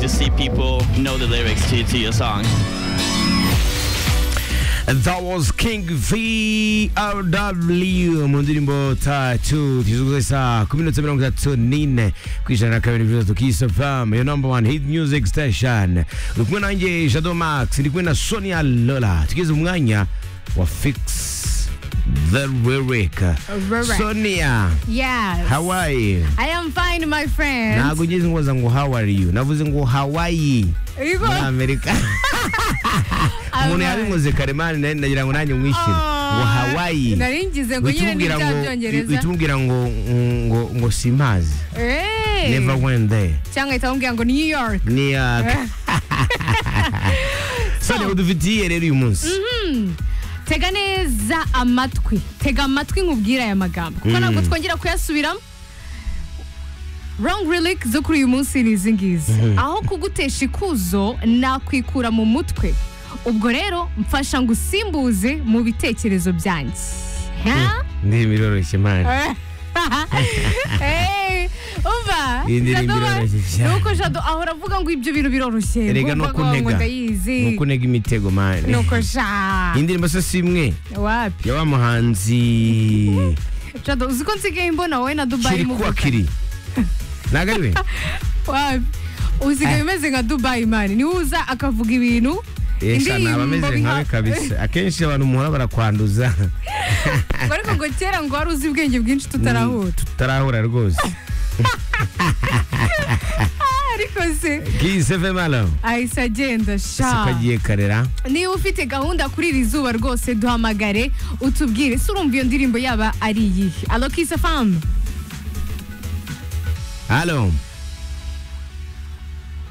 see people know the lyrics to, to your song. That was King VRW mu ndirimbo Tattoo tizuguzwe saa 10:34 ku ijana na kabiri vizatu Kiss FM your number one hit music station uri kumwe nanjye Shadow Max ndi kumwe na Sonia Lola tugeze mu mwanya wa Fix the Lyric Lyric. Sonia Yes. how are you I am fine, my friend. ntabwo ngeze ngo ngo how are you navuze ngo Hawaii Ibo- muri Amerika umuntu Alright. yabinkoze karemani nayo nagira ngo nanjye mwishyure ngo Ah, Hawaii Nari ngize ngo nyine ni Witumubwira bya ngo- byongereza. witumubwira ngo ngo ngo simazi Hey. never went there Cyangwa ahita bamubwira ngo New York. ni yaka sane udufitiye rero uyu munsi Tega neza amatwi. Tega amatwi nkubwira aya magambo. Kuko Mm. ntabwo twongera kuyasubiramo. Wrong relic zo kuri uyu munsi ni izi ngizi. Aho kugutesha ikuzo nakwikura mu mutwe. Ubwo rero mfasha ngo usimbuze mu bitekerezo byanjye. Ha? indirimbo iroroshye mani Eh, umva Iyi ndirimbo Shadow iroroshye Max, cyane. nuko jado ahora avuga ngo ibyo bintu biroroshye erega no Ngo mvuga ngo kuntega ndayizi no kuntega imitego mani nuko sha indirimbo se si imwe wapi ya wa muhanzi jado uzi ko nsigaye mbona wowe na dubayi kiri kuwa muvuga kiri ntabwo ari we wapi usigaye Eh. umeze nka dubayi mani niwe uza akavuga ibintu esha naba ameze nkawe kabisa akenshi abantu muhora barakwanduza Ngo ariko ngo kera ngo wari uzi ubwenge bwinshi tutarahura tutarahura rwose Ah, ariko se kisi efe malamu ahise agenda sha ukagiye karera niba ufite gahunda kuri iri zuba rwose duhamagare utubwire se urumva iyo ndirimbo yaba ari iyihe alo kisa famu halo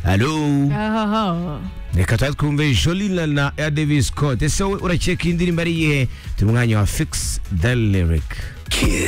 halo reka tuba twumve jolina na ya davis scott ese wowe uraceka iyi ndirimbo ari iyihe turi mu mwanya wa fix the lyric Kiss.